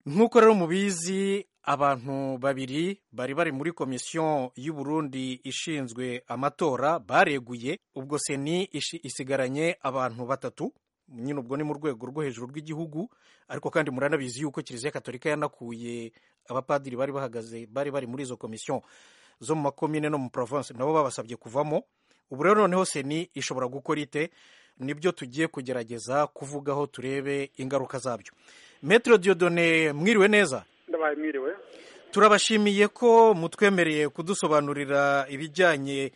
nk'uko rero mubizi abantu babiri bari bari muri komisiyo y'u Burundi ishinzwe amatora bareguye ubwo seni isigaranye abantu batatu nyine ubwo ni mu rwego rwo hejuru rw'igihugu ariko kandi muranabizi yuko kiliziya katolika yanakuye abapadiri bari bahagaze bari bari muri izo komisiyo zo mu makomine no mu province nabo babasabye kuvamo ubu rero noneho seni ishobora gukora ite nibyo tugiye kugerageza kuvugaho turebe ingaruka zabyo metero diodone mwiriwe neza ndabaye mwiriwe turabashimiye ko mutwemereye kudusobanurira ibijyanye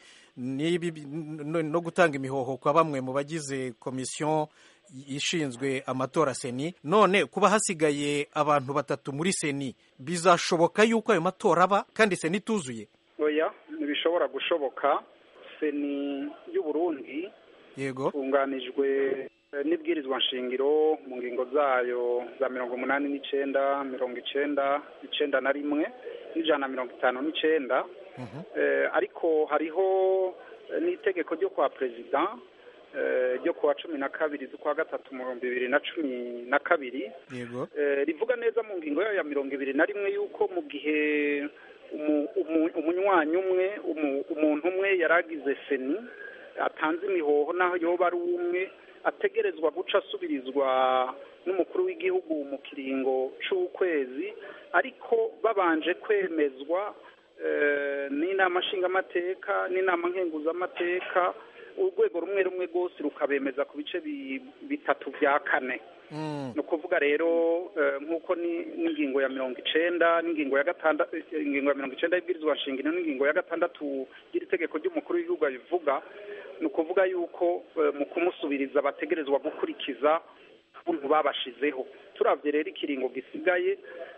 no gutanga imihoho kwa bamwe mu bagize komisiyo ishinzwe amatora seni none kuba hasigaye abantu batatu muri seni bizashoboka yuko ayo matora aba kandi seni ituzuye oya ntibishobora gushoboka seni y'u Burundi yego itunganijwe n'ibwirizwa nshingiro mu ngingo zayo za mirongo umunani n'icyenda mirongo icyenda icyenda na rimwe n'ijana na mirongo itanu n'icyenda ariko hariho n'itegeko ryo kwa perezida ryo kuwa cumi na kabiri z'ukwa gatatu mu bihumbi bibiri na cumi na kabiri yego rivuga neza mu ngingo yayo ya mirongo ibiri na rimwe y'uko mu gihe umunywanyi umwe umuntu umwe yari agize seni atanze imihoho naho yoba ari umwe ategerezwa guca asubirizwa n'umukuru w'igihugu mu kiringo cy'ukwezi ariko babanje kwemezwa n'inama nshingamateka n'inama nkenguzamateka urwego rumwe rumwe rwose rukabemeza ku bice bitatu bya kane ni ukuvuga rero nk'uko n'ingingo ya mirongo icyenda n'ingingo ya gatandatu ingingo ya mirongo icyenda y'ibwirizwa nshingano n'ingingo ya gatandatu y'iri tegeko ry'umukuru w'igihugu bivuga ni ukuvuga yuko mu kumusubiriza bategerezwa gukurikiza ukuntu babashizeho turabye rero ikiringo gisigaye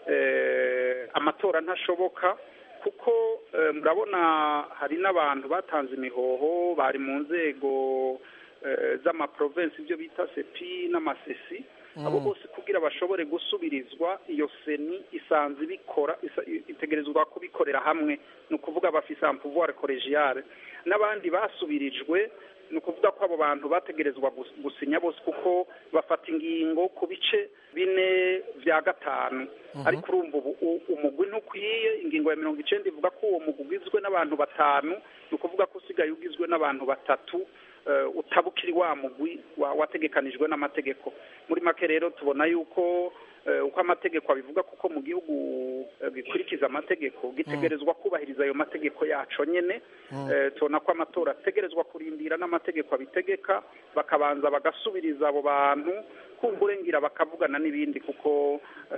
amatora ntashoboka kuko murabona hari n'abantu batanze imihoho bari mu nzego z'amaprovensi ibyo bita sepi n'amasesi abo bose kugira bashobore gusubirizwa iyo seni isanzwe ibikora itegerezwa kubikorera hamwe ni ukuvuga bafise ampuvuware kolegiyare n'abandi basubirijwe ni ukuvuga ko abo bantu bategerezwa gusinya bose kuko bafata ingingo ku bice bine bya gatanu ariko urumva ubu umugwi ntukwiye ingingo ya mirongo icyenda ivuga ko uwo mugwi ugizwe n'abantu batanu ni ukuvuga ko usigaye ugizwe n'abantu batatu utabukiri wa mugwi wategekanijwe n'amategeko muri make rero tubona yuko uko amategeko abivuga kuko mu gihugu gikurikiza amategeko gitegerezwa kubahiriza ayo mategeko yaco nyene tubona ko amatora ategerezwa kurindira n'amategeko abitegeka bakabanza bagasubiriza abo bantu kumburengira bakavugana n'ibindi kuko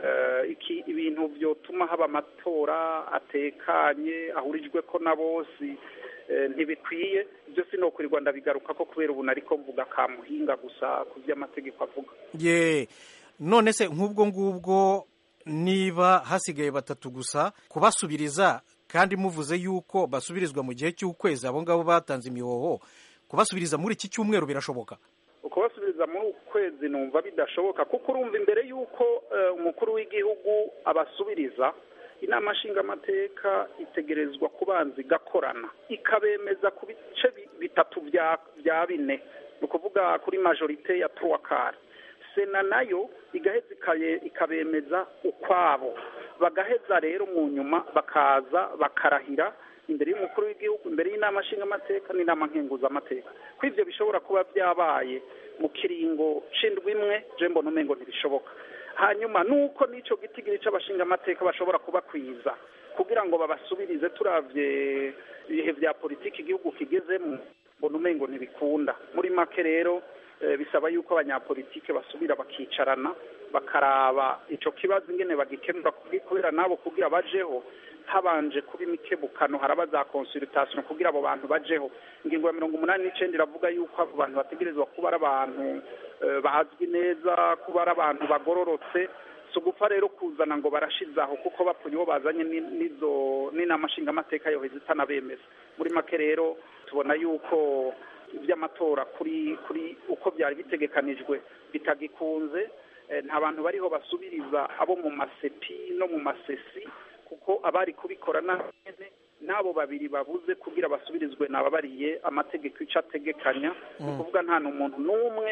iki ibintu byotuma haba amatora atekanye ahurijwe ko na bose ntibikwiye ibyo sinokurirwa ndabigaruka ko kubera ubu nariko mvuga ka muhinga gusa ku by'amategeko avuga ye none se nk'ubwo ngubwo niba hasigaye batatu gusa kubasubiriza kandi muvuze yuko basubirizwa mu gihe cy'ukwezi abo ngabo batanze imihoho kubasubiriza muri iki cyumweru birashoboka ukubasubiriza muri uku kwezi numva bidashoboka kuko urumva imbere y'uko umukuru w'igihugu abasubiriza inama nshingamateka itegerezwa kubanza igakorana ikabemeza ku bice bitatu bya bine ni ukuvuga kuri majorite ya tuwakari sena nayo igaheza ikabemeza ukwabo bagaheza rero mu nyuma bakaza bakarahira imbere y'umukuru w'igihugu imbere y'inama nshingamateka n'inama nkenguzamateka ko ibyo bishobora kuba byabaye mu kiringo c'indwi imwe je mbona umengo ntibishoboka hanyuma nuko n'icyo gitigiri c'abashingamateka bashobora kubakwiza kugira ngo babasubirize turavye ibihe vya politiki igihugu kigezemo mbona umengo ntibikunda muri make rero bisaba yuko abanyapolitike basubira bakicarana bakaraba ico kibazo ingene bagikemura kubera nabo kugira bajeho habanje kuba imikebukano haraba za consultation kugira abo bantu bajeho ingingo ya mirongo umunani n'icenda iravuga yuko abo bantu bategerezwa kuba ari abantu bazwi neza kuba ari abantu bagororotse si ugupfa rero kuzana ngo barashizaho kuko bapfunye uwo bazanye n'izo n'inama nshingamateka yoheza itanabemeza muri make rero tubona yuko iby'amatora kuri kuri uko byari bitegekanijwe bitagikunze nta bantu bariho basubiriza abo mu masepi no mu masesi kuko abari kubikora n'abene n'abo babiri babuze kugira basubirizwe nababariye amategeko icyo ategekanya ni ukuvuga nta n'umuntu n'umwe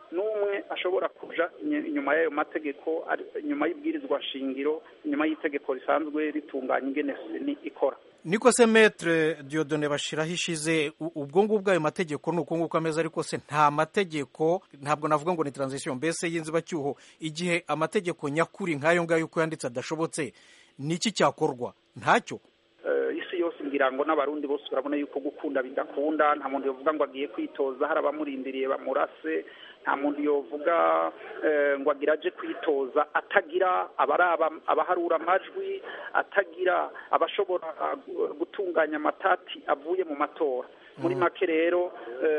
n'umwe ashobora kuja inyuma y'ayo mategeko inyuma y'ibwirizwa shingiro inyuma y'itegeko risanzwe ritunganya ingene seni ikora niko se metre diodone bashiraho ishize ubwo ngubwo ayo mategeko ni uko nguko ameze ariko se nta mategeko ntabwo navuga ngo ni transition mbese y'inzibacyuho igihe amategeko nyakuri nk'ayo ngayo uko yanditse adashobotse niki cyakorwa ntacyo isi yose ngira ngo n'abarundi bose urabona yuko gukunda bidakunda nta muntu yovuga ngo agiye kwitoza hari abamurindiriye bamurase nta muntu yovuga ngo agira aje kwitoza atagira abaharura amajwi atagira abashobora gutunganya amatati avuye mu matora muri make rero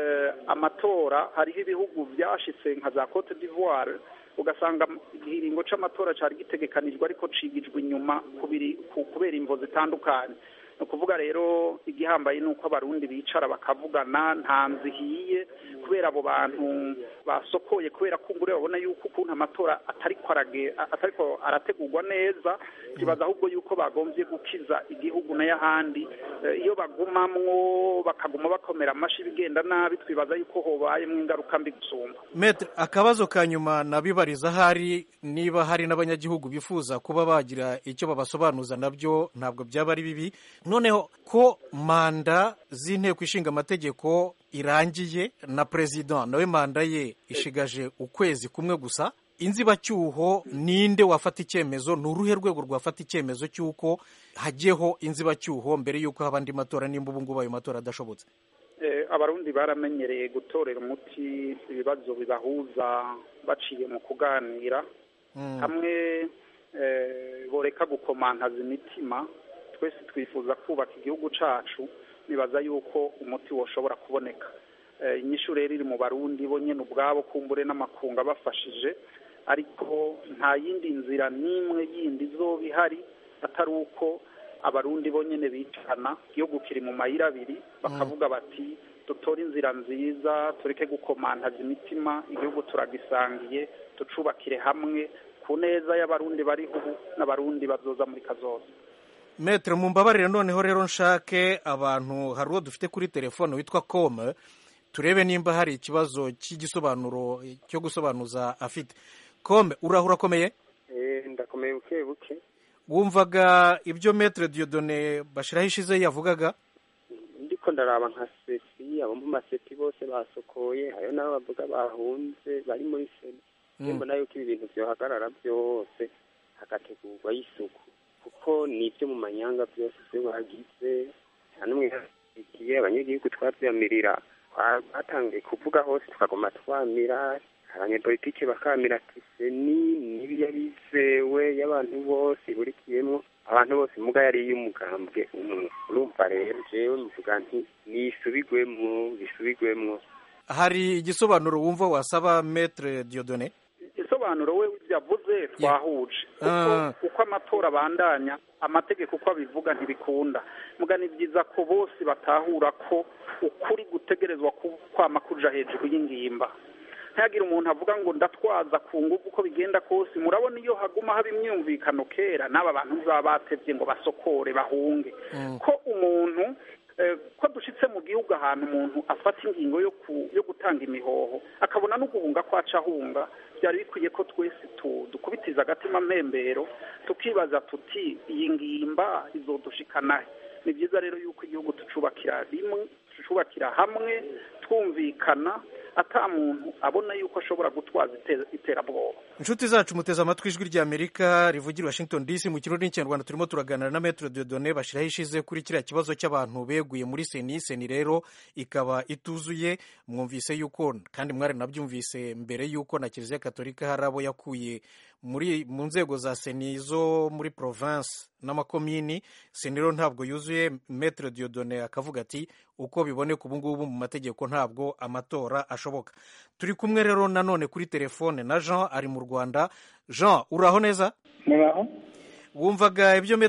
amatora hariho ibihugu byashitse nka za cote d'ivoire ugasanga igihiringo c'amatora cari gitegekanijwe ariko cigijwe inyuma kubera imvo zitandukanye ni ukuvuga rero igihambaye ni uko abarundi bicara bakavugana nta nzihiye kubera abo bantu basokoye kubera ko ngure babona yuko ukuntu amatora atariko arategurwa neza kibaza ahubwo yuko bagombye gukiza igihugu n'ayahandi iyo bagumamwo bakaguma bakomera amashi bigenda nabi twibaza yuko hobayemwo ingaruka mbi gusumba metre akabazo ka nyuma nabibariza ahari niba hari n'abanyagihugu bifuza kuba bagira icyo babasobanuza nabyo ntabwo byaba ari bibi noneho ko manda z'inteko ishinga amategeko irangiye na perezida nawe manda ye ishigaje ukwezi kumwe gusa inzibacyuho ninde wafata icyemezo ni uruhe rwego rwafata icyemezo cy'uko hajyeho inzibacyuho mbere y'uko haba andi matora nimba ubu ngubu ayo matora adashobotse abarundi baramenyereye gutorera umuti ibibazo bibahuza baciye mu kuganira hamwe boreka gukomantaza imitima twese twifuza kubaka igihugu cyacu nibaza yuko umuti woshobora kuboneka inyishu rero iri mu barundi bo nyine ubwabo kumbure n'amakunga bafashije ariko nta yindi nzira n'imwe yindi izoba ihari atari uko abarundi bo nyine bicana igihugu kiri mu mayira abiri bakavuga bati dutore inzira nziza tureke gukomantaza imitima igihugu turagisangiye tucubakire hamwe ku neza y'abarundi bariho ubu n'abarundi bazoza muri kazoza metere mu mbabarire noneho rero nshake abantu hari uwo dufite kuri telefone witwa kome turebe nimba hari ikibazo cy'igisobanuro cyo gusobanuza afite kome urahura akomeye ndakomeye buke buke wumvaga ibyo metere diyodone bashyiraho ishize yavugaga ndiko ndaraba nka sefi abo mu masepi bose basokoye hariyo n'abo bavuga bahunze bari muri sena mbona yuko ibi bintu byohagarara byose hagategurwa y'isuku kuko ni ibyo mu manyanga byose byo bagize nta n'umwe igihe abanyagihugu twabyamirira batangiye kuvuga hose tukaguma twamira abanyepolitike bakamira tiseni n'ibiya bizewe y'abantu bose iburikiyemo abantu bose muga yari iy'umugambwe umwe urumva rero jewe mvuga nti nisubigwemwo bisubigwemwo hari igisobanuro wumva wasaba metre diodone igisobanuro we yavuze twahuje uko amatora abandanya amategeko uko abivuga ntibikunda muga ni byiza ko bose batahura ko ukuri gutegerezwa kwama kuja hejuru y'ingimba ntihagire umuntu avuga ngo ndatwaza ku ngufu uko bigenda kose murabona iyo haguma haba imyumvikano kera n'aba bantu baba batevye ngo basokore bahunge ko umuntu ko dushitse mu gihugu ahantu umuntu afata ingingo yo gutanga imihoho akabona no guhunga ko aca ahunga byari bikwiye ko twese dukubitiza agatima mpembero tukibaza tuti iyi ngimba izodushikanahe ni byiza rero yuko igihugu tucubakira rimwe tucubakira hamwe twumvikana ata muntu abona yuko ashobora gutwaza iterabwoba inshuti zacu muteze amatwi ijwi rya amerika rivugira washington dc mu kirundi n'ikinyarwanda turimo turaganira na metero diodone bashyiraho ishize kuri kiriya kibazo cy'abantu beguye muri seni seni rero ikaba ituzuye mwumvise yuko kandi mwari nabyumvise mbere yuko na kiliziya katolika hari abo yakuye muri mu nzego za seni zo muri province n'amakomini seni rero ntabwo yuzuye metero diodone akavuga ati uko biboneka ubu ngubu mu mategeko ntabwo amatora ashoboka turi kumwe rero nanone kuri telefone na jean ari mu rwanda jean uraho neza muraho wumvaga ibyo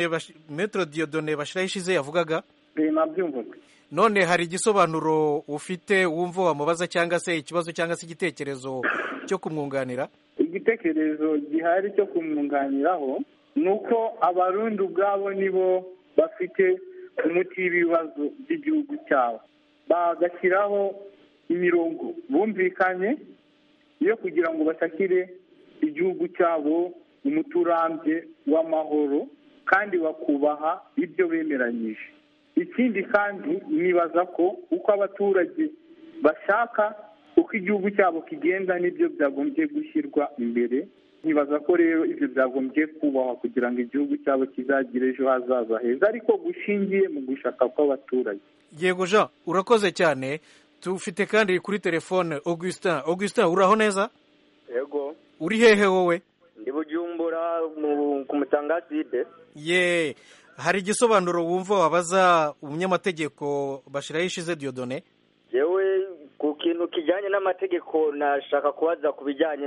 metero diodone bashyiraho ishize yavugaga nabyumvaga none hari igisobanuro ufite wumva wamubaza cyangwa se ikibazo cyangwa se igitekerezo cyo kumwunganira igitekerezo gihari cyo kumwunganiraho ni uko abarundi ubwabo nibo bafite umuti w'ibibazo by'igihugu cyabo bagashyiraho imirongo bumvikanye yo kugira ngo bashakire igihugu cyabo umuti urambye w'amahoro kandi bakubaha ibyo bemeranyije ikindi kandi nibaza ko uko abaturage bashaka uko igihugu cyabo kigenda n'ibyo byagombye gushyirwa imbere nkibaza ko rero ibyo byagombye kubahwa kugira ngo igihugu cyabo kizagire ejo hazaza heza ariko gushingiye mu gushaka kw'abaturage yego jean urakoze cyane tufite kandi kuri telefone augustin augustin uraho neza yego uri hehe wowe ndi bujumbura ku mutangaside ye hari igisobanuro wumva wabaza umunyamategeko bashyiraho ishize diyodone yewe ku kintu kijyanye n'amategeko nashaka kubaza ku bijyanye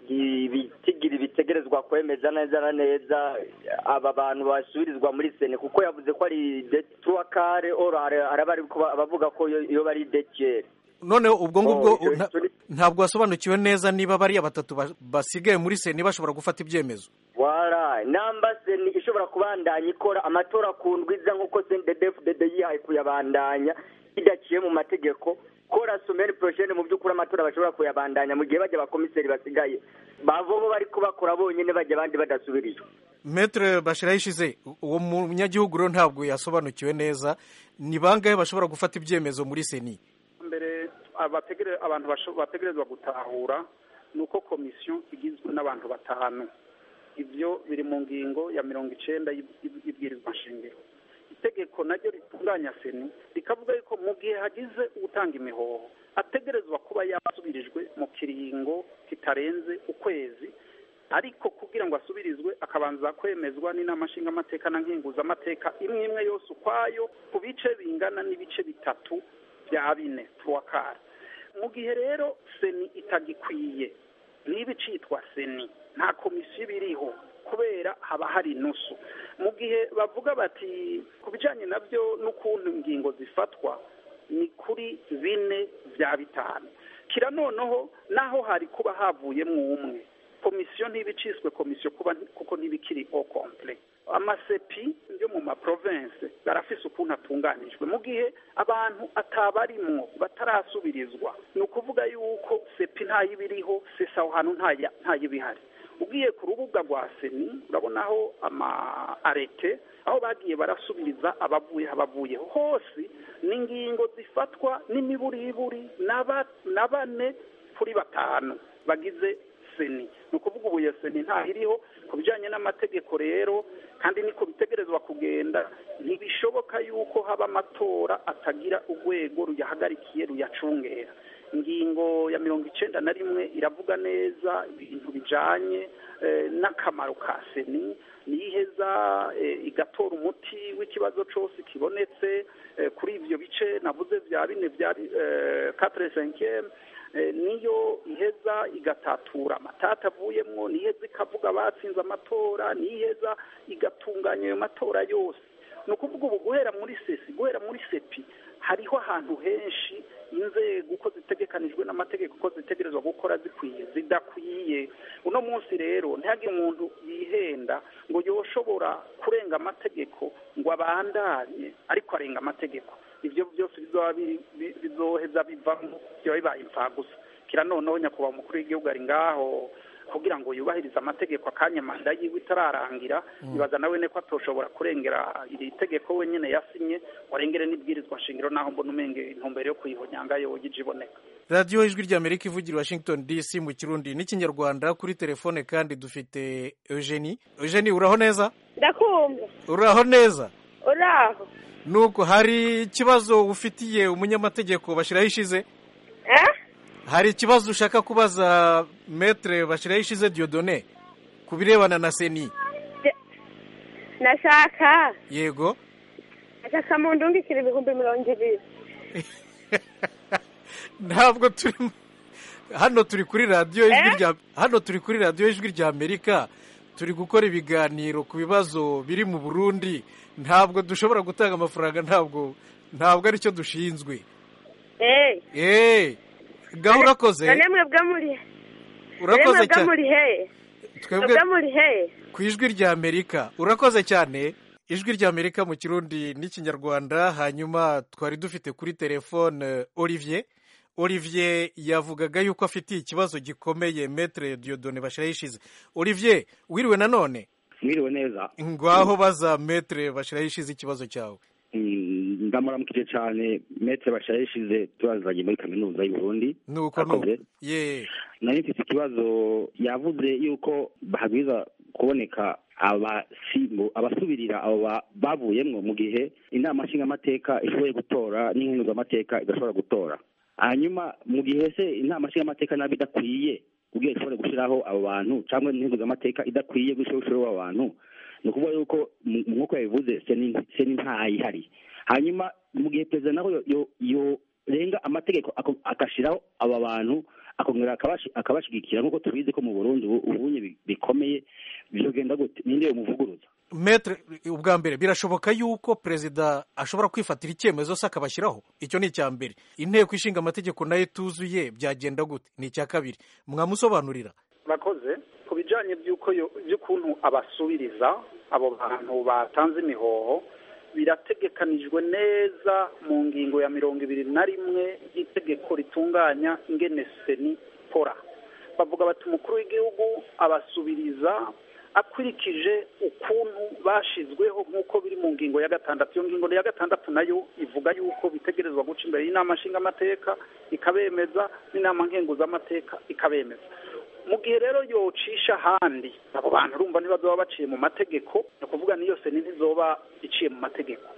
n'ibitigiri bitegerezwa kwemeza neza na neza aba bantu basubirizwa muri sene kuko yavuze ko ari detuwakare oro hari abavuga ko iyo bari dekiyeri noneho ubwo ngubwo ntabwo wasobanukiwe neza niba bariya batatu basigaye muri seni bashobora gufata ibyemezo wara namba seni ishobora kubandanya ikora amatora ku ndwiza nk'uko sendedefu dede yihaye kuyabandanya bidaciye mu mategeko kora someri poroshene mu by'ukuri amatora bashobora kuyabandanya mu gihe bajya abakomiseri basigaye bavomo bari kubakora bonyine bajya abandi badasubirijwe metere bashyiraho ishize uwo munyagihugu rero ntabwo yasobanukiwe neza ni bangahe bashobora gufata ibyemezo muri seni mbere abantu bategerezwa gutahura ni uko komisiyo igizwe n'abantu batanu ibyo biri mu ngingo ya mirongo icyenda y'ibwirizwa nshingiro itegeko naryo ritunganya seni rikavuga yuko mu gihe hagize utanga imihoho ategerezwa kuba yasubirijwe mu kiringo kitarenze ukwezi ariko kugira ngo asubirizwe akabanza kwemezwa n'inama nshingamateka na nkenguzamateka imwe imwe yose ukwayo ku bice bingana n'ibice bitatu bya bine tuwakara mu gihe rero seni itagikwiye niba icitwa seni nta komisiyo iba iriho kubera haba hari inusu mu gihe bavuga bati ku bijyanye nabyo n'ukuntu ingingo zifatwa ni kuri bine bya bitanu kira noneho naho hari kuba havuyemo umwe komisiyo ntibiciswe komisiyo kuko ntibikiri o kompure amasepi yo mu maprovense barafise ukuntu atunganijwe mu gihe abantu atabarimwo batarasubirizwa ni ukuvuga yuko sepi ntayibiriho sesa aho hantu ntayibihari ugiye ku rubuga rwa seni urabonaho ama arete aho bagiye barasubiriza abavuye abavuyeho hose ni ingingo zifatwa n'imiburiburi na bane kuri batanu bagize seni ni ukuvuga ubu iyo seni ntahiriho ku bijyanye n'amategeko rero kandi niko bitegerezwa kugenda ntibishoboka yuko haba amatora atagira urwego ruyahagarikiye ruyacungera ingingo ya mirongo icyenda na rimwe iravuga neza ibintu bijyanye n'akamaro ka seni niyiheza igatora umuti w'ikibazo cyose kibonetse kuri ibyo bice navuze bya bine bya katire senkiyemu niyo iheza igatatura amatata avuyemo niheza ikavuga batsinze amatora niheza igatunganya ayo matora yose ni ukuvuga ubu guhera muri sesi guhera muri sepi hariho ahantu henshi inzego uko zitegekanijwe n'amategeko uko zitegerezwa gukora zikwiye zidakwiye uno munsi rero ntihagire umuntu yihenda ngo yoshobora kurenga amategeko ngo abandanye ariko arenga amategeko ibyo byose bizoheza bivamo biba bibaye imfagusa kira noneho nyakubahwa umukuru w'igihugu ari ngaho kugira ngo yubahirize amategeko akanya manda yiwe itararangira ibaza nawe ko atoshobora kurengera iri tegeko wenyine yasinye warengere n'ibwirizwa nshingiro naho mbona umenge intumbero yo kuyihonyanga yoyije iboneka radiyo ijwi ry'amerika ivugira washington dc mu kirundi n'ikinyarwanda kuri telefone kandi dufite eugenie eugenie uraho neza ndakumva uraho neza uraho nuko hari ikibazo ufitiye umunyamategeko bashyiraho ishize hari ikibazo ushaka kubaza metere bashyiraho ishize diyodone ku birebana na seni nashaka yego nashaka mu ndungikire ibihumbi mirongo ibiri ntabwo turi hano turi kuri radiyo ijwi rya hano turi kuri radiyo ijwi rya amerika turi gukora ibiganiro ku bibazo biri mu burundi ntabwo dushobora gutanga amafaranga ntabwo ntabwo aricyo dushinzwe eee gaho urakoze mwebwe muri urakoze cyane muri he twebwe muri he ku ijwi rya amerika urakoze cyane ijwi rya amerika mu kirundi n'ikinyarwanda hanyuma twari dufite kuri telefone olivier olivier yavugaga yuko afitiye ikibazo gikomeye metre diodone bashiraho ishize olivier wiriwe nanone mwiriwe neza ngaho baza metre bashiraho ishize ikibazo cyawe Mm, ndamuramukije cyane metre bashiraho ishize turazanye muri kaminuza y'u Burundi nuko nuko Akoze. ye nari mfite ikibazo yavuze yuko bahagwiza kuboneka abasimbu abasubirira abo ba- bavuyemwo mu gihe inama nshingamateka ishoboye gutora n'inkenguzamateka idashobora gutora hanyuma mu gihe se inama nshingamateka nabi idakwiye kugira ishobore gushyiraho abo bantu cyangwa n'inkenguzamateka idakwiye gushyiraho abo bantu ni ukuvuga yuko mu- nk'uko yabivuze seni seni ntayihari hanyuma mu gihe perezida nawe yo- yo- yorenga amategeko ako- agashyiraho aba bantu akongera akabashi- akabashigikira nk'uko tubizi ko mu burundi ubu ubunye bi- bikomeye bizogenda gute ninde yomuvuguruza metre ubwa mbere birashoboka yuko perezida ashobora kwifatira icyemezo se akabashyiraho icyo ni icya mbere inteko ishinga amategeko nayo ituzuye byagenda gute ni icya kabiri mwamusobanurira bakoze ku bijyanye by'uko yo- by'ukuntu abasubiriza abo bantu batanze imihoho birategekanijwe neza mu ngingo ya mirongo ibiri na rimwe y'itegeko ritunganya ingene seni pora bavuga bati umukuru w'igihugu abasubiriza akurikije ukuntu bashizweho nk'uko biri mu ngingo ya gatandatu iyo ngingo ya gatandatu nayo ivuga yuko bitegerezwa guca imbere y'inama nshingamateka ikabemeza n'inama nkenguzamateka ikabemeza mu gihe rero yocisha ahandi abo bantu urumva ntibazoba baciye mu mategeko ni ukuvuga n'iyo seni ntizoba iciye mu mategeko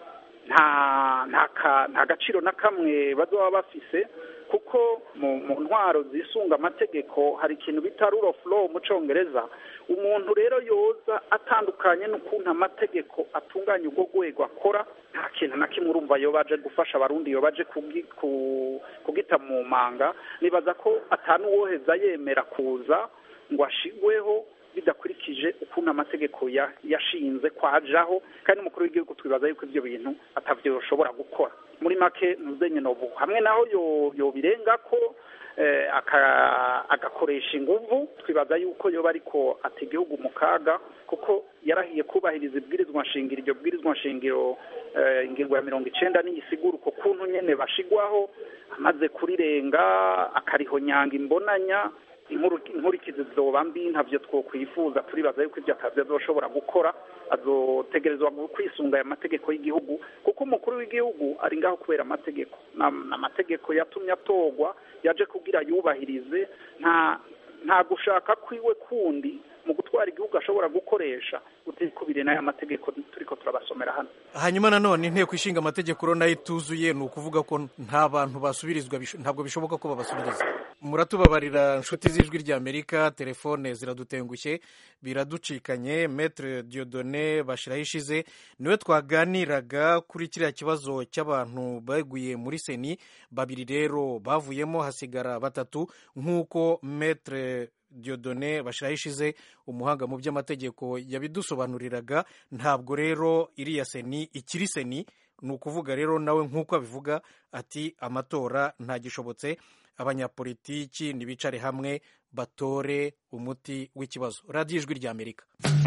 nta nta ka- nta gaciro na kamwe bazoba bafise kuko mu mu ntwaro zisunga amategeko hari ikintu bita rule of law mu congereza umuntu rero yoza atandukanye n'ukuntu amategeko atunganya urwo rwego akora nta kintu na kimwe urumva yo baje gufasha abarundi yo baje kugi- ku- kugita mu manga nibaza ko atanuwoheza yemera kuza ngo ashigweho bidakurikije ukuntu amategeko ya- yashinze kwajaho kandi n'umukuru w'igihugu twibaza yuko ibyo bintu atavyo yoshobora gukora muri make nuzenye nobu hamwe naho yo- yobirenga ko eh, aka- agakoresha inguvu twibaza yuko yoba ariko ata igihugu mu kaga kuko yarahiye kubahiriza ibwirizwa nshingiro iryo bwirizwa nshingiro eh, ingingo ya mirongo icenda n'iyisigura uko kuntu nyene bashigwaho amaze kurirenga akarihonyanga imbonanya inkuru- inkurikizi zizoba mbi ntavyo twokwifuza turibaza yuko ivyo atavyo azoshobora gukora azotegerezwa gu- kwisunga aya mategeko y'igihugu kuko umukuru w'igihugu ari ngaho kubera amategeko Na- n'amategeko yatumye atorwa yaje kugira yubahirize nta nta gushaka kwiwe kundi mu gutwara igihugu ashobora gukoresha utikubire n'aya mategeko turiko turabasomera hano hanyuma nanone inteko ishinga amategeko rero nayo ituzuye ni ukuvuga ko nta bantu basubirizwa bisho- ntabwo bishoboka ko babasubiriza muratubabarira inshuti z'ijwi ry'amerika telefone ziradutengushye biraducikanye metre diodone bashiraho ishize niwe twaganiraga kuri kiriya kibazo cy'abantu baguye muri seni babiri rero bavuyemo hasigara batatu nk'uko metre diodone bashiraho ishize umuhanga mu by'amategeko yabidusobanuriraga ntabwo rero iriya seni ikiri seni ni ukuvuga rero nawe nk'uko abivuga ati amatora ntagishobotse abanyapolitiki ntibicare hamwe batore umuti w'ikibazo radiyo ijwi ry'amerika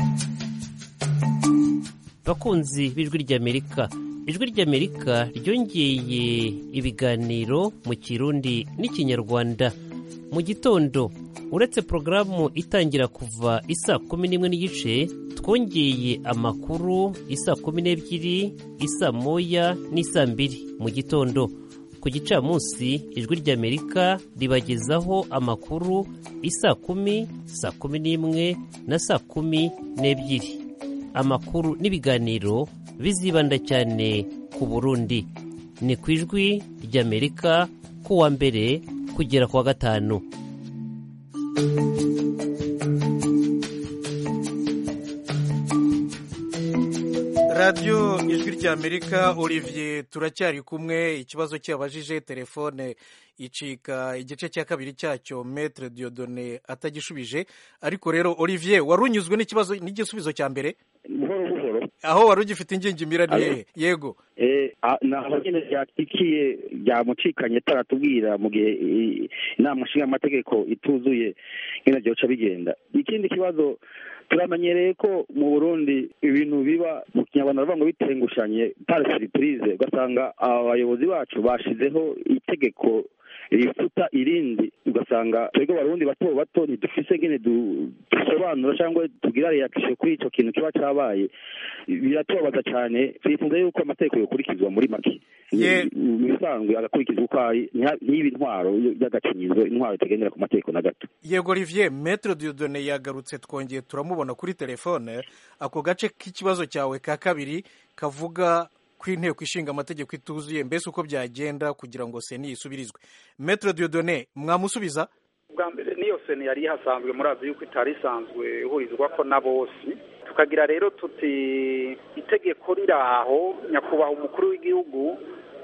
bakunzi b'ijwi ry'amerika ijwi ry'amerika ryongeye ibiganiro mu kirundi n'ikinyarwanda mu gitondo uretse porogaramu itangira kuva isaa kumi n'imwe n'igice twongeye amakuru isaa kumi n'ebyiri isaa moya n'isaa mbiri mu gitondo ku gicamunsi ijwi ry'amerika ribagezaho amakuru isaa kumi saa kumi n'imwe na saa kumi n'ebyiri amakuru n'ibiganiro bizibanda cyane ku burundi ni ku ijwi ry'amerika kuwa mbere kugera ku wa gatanu radiyo ijwi ry'amerika olivier turacyari kumwe ikibazo cyabajije telefone icika igice cya kabiri cyacyo metre diodone atagishubije ariko rero olivier wari unyuzwe n'ikibazo n'igisubizo cya mbere buhoro buhoro aho wari ugifite ingingimira ni hehe yego Eh, ah, naho nyine ryatikiye ryamucikanye taratubwira mu gihe eh, inama nshingamateka ituzuye nyine byoca bigenda ikindi kibazo turamenyereye ko mu burundi ibintu biba mu kinyarwanda baravuga ngo bitengushanye par surprise ugasanga abayobozi bacu bashizeho itegeko rifuta irindi ugasanga twebwe abarundi bato bato ntidufise ngene du- dusobanura cyangwa tugira reaction kuri ico kintu kiba cabaye biratubabaza cyane twifuza yuko amategeko yokurikizwa muri make Ye- mu bisanzwe agakurikizwa uko ari ntiha- ntibe intwaro y'agacinyizo intwaro itagendera ku mategeko na gato yego olivier metre diodone yagarutse twongeye turamubona kuri telefone ako gace k'ikibazo cyawe ka kabiri kavuga ko inteko ishinga amategeko ituzuye mbese uko byagenda kugira ngo seni yisubirizwe metre diodone mwamusubiza bwa mbere niyo seni yari ihasanzwe murazi yuko itari isanzwe ihurizwa ko na bose tukagira rero tuti itegeko riraho nyakubahwa umukuru w'igihugu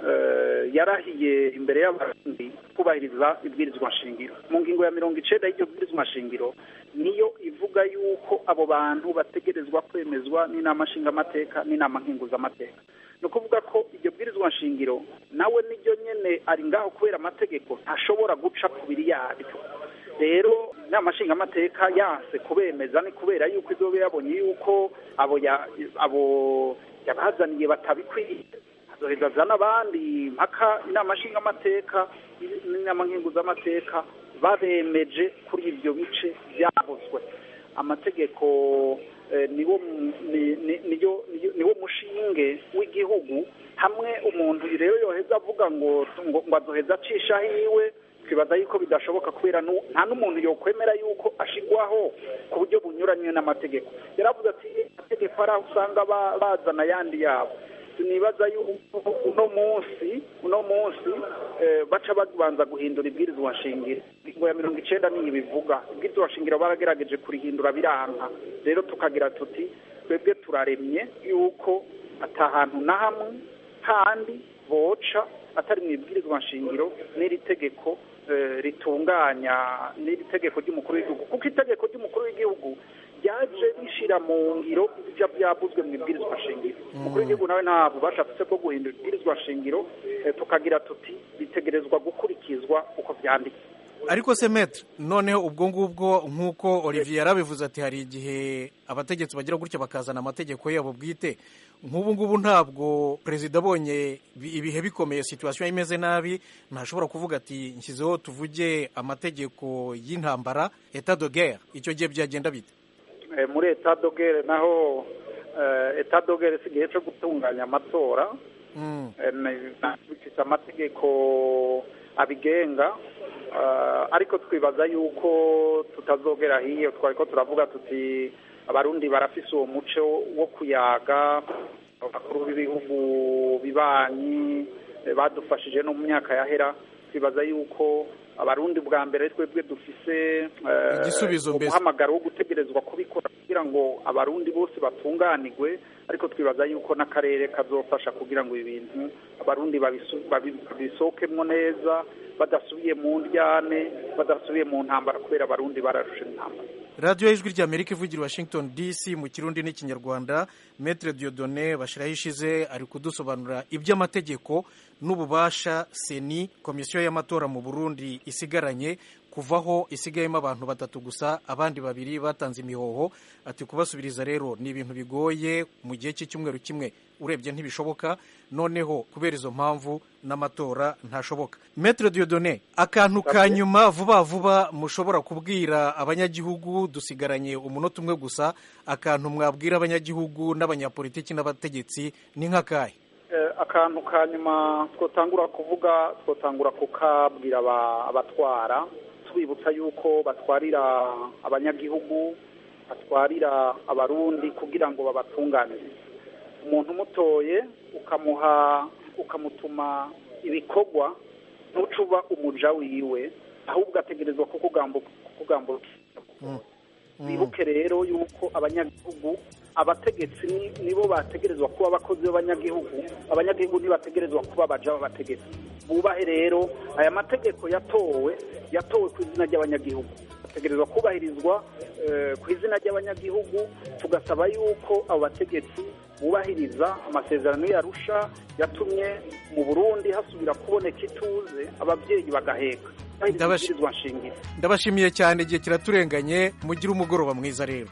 eh, yarahiye imbere y'abarundi kubahiriza ibwirizwa nshingiro mu ngingo ya mirongo icenda y'iryo bwirizwa nshingiro niyo ivuga yuko abo bantu bategerezwa kwemezwa n'inama nshingamateka n'inama nkenguzamateka ni ukuvuga ko iryo bwirizwa nshingiro nawe niryo nyene ari ngaho kubera amategeko ntashobora guca ku biri yaryo rero inama nshingamateka yanse kubemeza ni kubera yuko izobe yabonye yuko abo ya- abo yabazaniye batabikwiye azoheza azana abandi mpaka inama nshingamateka n'inama nkenguzamateka babemeje kuri ibyo bice byavuzwe amategeko eh, niwo mu- ni- ni- niyo- niyo- niwo mushinge w'igihugu hamwe umuntu rero yoheza avuga ngo ngo ngo azoheza acisha hiwe twibaza yuko bidashoboka kubera nu- nta n'umuntu yokwemera yuko ashigwaho ku buryo bunyuranye n'amategeko yaravuze ati amategeko ari aho usanga ba- bazana ayandi yabo sinibaza yuko uno munsi uno munsi eh, baca babanza guhindura ibwirizwa nshingiro ingingo ya mirongo icenda niyo ibivuga ibwirizwa nshingiro baragerageje kurihindura biranka rero tukagira tuti twebwe turaremye yuko ata hantu na hamwe kandi boca atari mu ibwirizwa nshingiro n'iri tegeko eh, ritunganya n'iri tegeko ry'umukuru w'igihugu kuko itegeko ry'umukuru w'igihugu ryaje rishira mu ngiro ibyo byavuzwe mu ibwirizwa shingiro umukuru w'igihugu nawe nta bubasha afite bwo guhindura ibwirizwa shingiro eh, tukagira tuti bitegerezwa gukurikizwa uko byanditse ariko se metre noneho ubwo ngubwo nk'uko olivier yarabivuze ati hari igihe abategetsi bagira gutya bakazana amategeko yabo bwite nk'ubu ngubu ntabwo perezida abonye bi- ibihe bikomeye situwasiyo imeze nabi ntashobora kuvuga ati nshyizeho tuvuge amategeko y'intambara etat de guerre icyo gihe byagenda bite Eh, muri etat dogere naho eh, etat dogere si igihe cyo gutunganya amatora Mm. Eh, ni- na- bifite amategeko abigenga eh, ariko twibaza yuko tutazogera hiyo twari ko turavuga tuti abarundi barafise uwo muco wo kuyaga abakuru b'ibihugu bibanyi eh, badufashije no mu myaka yahera twibaza yuko abarundi bwa mbere twebwe dufise eh, Igisubizo mbese. umuhamagaro wo gutegerezwa kubikora kugira ngo abarundi bose batunganirwe ariko twibaza yuko n'akarere kazofasha kugira ngo ibi bintu abarundi babisu- babi- babisohokemwo neza badasubiye mu ndyane badasubiye mu ntambara kubera abarundi bararusha intambara radiyo y'ijwi ry'amerika ivugira i washington dc mu kirundi n'ikinyarwanda metre diodone bashyiraho ishize ari kudusobanurira iby'amategeko n'ububasha seni komisiyo y'amatora mu burundi isigaranye kuvaho isigayemo abantu batatu gusa abandi babiri batanze imihoho ati kubasubiriza rero ni ibintu bigoye mu gihe cy'icyumweru kimwe urebye ntibishoboka noneho kubera izo mpamvu n'amatora ntashoboka metre diodone akantu ka nyuma vuba vuba mushobora kubwira abanyagihugu dusigaranye umunota umwe gusa akantu mwabwira abanyagihugu n'abanyapolitiki n'abategetsi ni nk'akahe Eh, akantu ka nyuma twotangura kuvuga twotangura kukabwira aba- abatwara tubibutsa yuko batwarira abanyagihugu batwarira abarundi kugira ngo babatunganire umuntu umutoye ukamuha ukamutuma ibikorwa ntucuba umuja wiwe ahubwo ategerezwa kukugambu- kukugambukira bibuke rero yuko abanyagihugu abategetsi ni- nibo bategerezwa kuba abakozi b'abanyagihugu abanyagihugu ntibategerezwa kuba abaja b'abategetsi bubahe rero aya mategeko yatowe yatowe ku izina ry'abanyagihugu ategerezwa kubahirizwa eh, ku izina ry'abanyagihugu tugasaba yuko abo bategetsi bubahiriza amasezerano yarusha yatumye mu burundi hasubira kuboneka ituze ababyeyi bagaheka Ndabashi- Ibwirizwa nshingiro ndabashimiye cyane igihe kiraturenganye mugire umugoroba mwiza rero